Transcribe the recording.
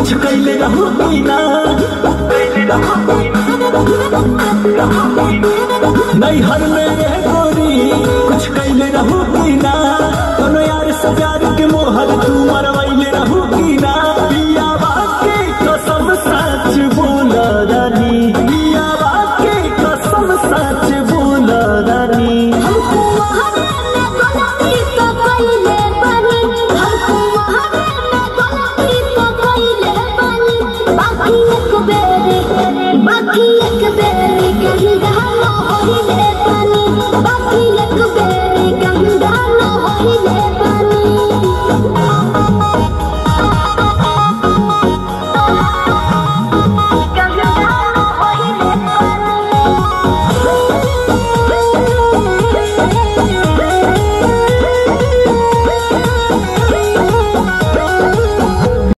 कुछ कैले रहू की ना नहीं हर में ये गोरी कुछ कैले रहू की ना कोनो यार से प्यार के मोहर तू मरवैले रहू की ना पिया बाके कसम सच बोल रानी पिया बाके कसम सच बोल रानी हमको महारे में गलती तो कइले बानी हमको महारे में गलती तो कइले बानी बाकी एक बेर बाकी एक बेर